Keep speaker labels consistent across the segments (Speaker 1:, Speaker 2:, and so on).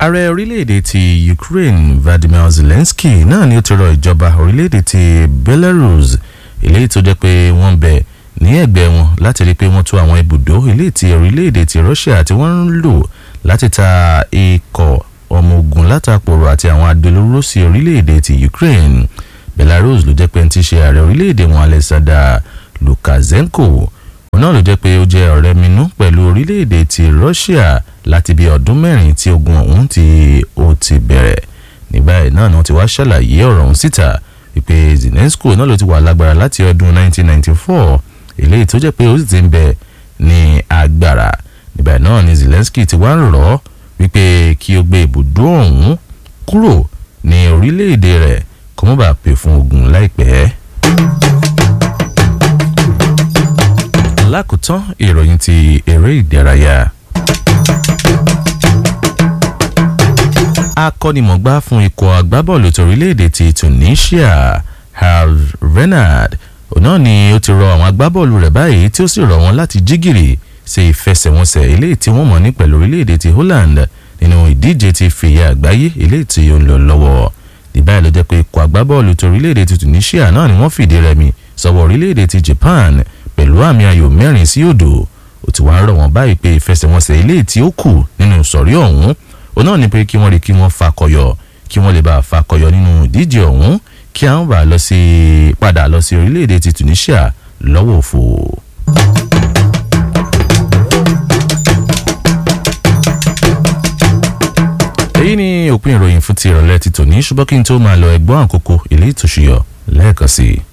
Speaker 1: ààrẹ orílẹ̀-èdè ti Ukraine Vladimir Zelensky náà ni ó ti rọ ìjọba orílẹ̀-èdè ti Belarus eléyìí tó jẹ́ pé wọ́n ń bẹ ní ẹ̀gbẹ́ wọn láti rí i pé wọ́n tú àwọn ibùdó eléyìí ti orílẹ̀-èdè ti Russia tí wọ́n ń lò láti ta ikọ̀ ọmọ ogun látàpọ̀rọ̀ àti àwọn adolóró sí orílẹ̀-èdè ti Ukraine Belarus ló jẹ́ pé ń ti ṣe ààrẹ orílẹ̀-èdè wọn Alexander Lukashenko òun náà ló jẹ́ pé ó jẹ́ ọ̀rẹ́ minú pẹ̀lú orílẹ̀-èdè ti Russia láti bí ọdún mẹ́rin tí ogun ọ̀hún tí ó ti bẹ̀rẹ̀ nígbà yìí náà ni wọ́n ti wá ṣàlàyé ọ̀rọ̀ ọ̀hún síta wípé Zelensky náà ló ti wà lágbára láti ọdún 1994 eléyìí tó jẹ́ pé ó sì ti ń bẹ ní agbára nígbà náà ni Zelensky ti wá ń rọ̀ ọ́ wípé kí ó gbé ibùdó ọ̀hún kúrò ní orílẹ̀-èdè rẹ̀ kó má bàa pè fún ogun láìpẹ́. lákòótán ìròyìn ti eré ìdárayá. akọ́nimọ̀gbá fún ikọ̀ agbábọ́ọ̀lù torílẹ̀-èdè ti Tunisia Herve Renard òun náà ni ó ti rọ àwọn agbábọ́ọ̀lù rẹ̀ báyìí tí ó sì rọ̀ wọ́n láti jí gìrì ṣe ìfẹsẹ̀wọnsẹ̀ eléyìí tí wọ́n mọ̀ ní pẹ̀lú orílẹ̀-èdè ti Holland nínú ìdíje ti fìyà àgbáyé eléyìí tí ó ń lọ lọ́wọ́ ìbáyìí ló jẹ́ pé ikọ̀ agbábọ́ọ̀lù torílẹ̀-èdè ti Tunisia náà ni wọ́n fìdí rẹmi sọ́wọ́ orílẹ̀-èdè ti Japan pẹ̀lú àmì ayò mẹ́rin sí òdo ó ti wá ń rọ̀ wọ́n báyìí pé ìfẹsẹ̀wọnsẹ̀ eléyìí tí ó kù nínú ìsọ̀rí ọ̀hún òun náà ni pé kí wọ́n rí kí wọ́n fakọyọ kí wọ́n lè bá fakọyọ nínú ìdíje ọ̀hún kí àwọn bá lọ sí padà lọ sí orílẹ̀-èdè ti Tunisia lọ́wọ́ òfò. èyí ni òpin ìròyìn fún ti ìrọ̀lẹ́ ti tòní ṣùgbọ́n kí n tó máa lọ ẹgbọ́n àkókò ilé ìtòṣìyọ lẹ́ẹ̀kan sí i.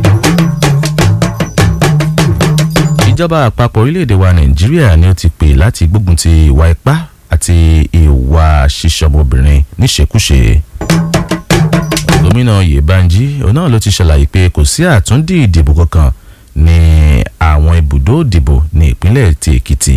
Speaker 1: ìjọba àpapọ̀ orílẹ̀-èdè wa nàìjíríà ni ó ti pè láti gbógun ti ìwà ipá àti ìwà ṣíṣọmọbìnrin níṣekúṣe. gómìnà Yèbánjí òun náà ló ti ṣàlàyé pé kò sí àtúndì ìdìbò kankan ní àwọn ibùdó ìdìbò ní ìpínlẹ̀ ti Èkìtì.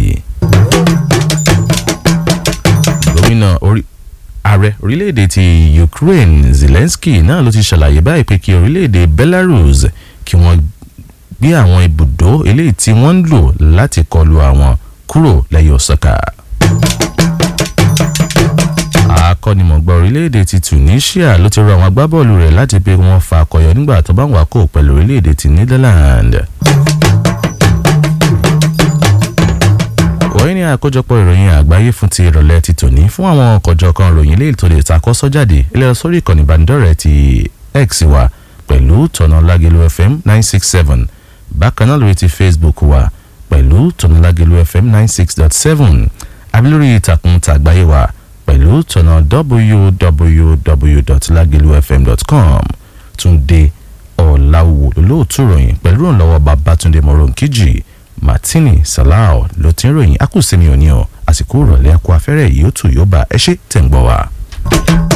Speaker 1: gómìnà orí ààrẹ orílẹ̀-èdè ti Ukraine Zelensky náà ló ti ṣàlàyé báyìí pé kí orílẹ̀-èdè Belarus kí wọ́n gbé àwọn ibùdó eléyìí tí wọ́n ń lò láti kọlu àwọn kúrò lẹ́yìn ọ̀sọ́kà. akọ́nimọ̀gbà orílẹ̀-èdè ti Tunisia ló ti rọ àwọn agbábọ́ọ̀lù rẹ̀ láti pé wọ́n fa akọyọ nígbà tó bá ń wákò pẹ̀lú orílẹ̀-èdè ti Netherlands. wọ́n ní àkójọpọ̀ ìròyìn àgbáyé fún ti ìrọ̀lẹ́ ti tòní fún àwọn ọkọ̀jọ̀kan ìròyìn ilé ìtòlè ìtakọ́sọ́ jáde ilé sórí ìkànnì ìbánidọ́rẹ̀ẹ́ ti X wa pẹ̀lú tọ̀nà Lágelú FM nine six seven bákan náà lórí ti Facebook wa pẹ̀lú tọ̀nà Lágelú FM ninety six dot seven àbí lórí ìtàkùn tàgbáyé wa pẹ̀lú tọ̀nà www.lagelufm.com Túndé Ọ̀làwò lólóòtú ròyìn pẹ̀lú ìrànlọ́wọ́ Babátúndé Moronkeji Martini Salao ló ti ń ròyìn akúsẹ́mi òní ọ̀ àsìkò ìrọ̀lẹ́ ẹ̀kọ́ afẹ́rẹ́ yìí ó tù yóò bá ẹ ṣe tẹ̀ ń gbọ́ wa.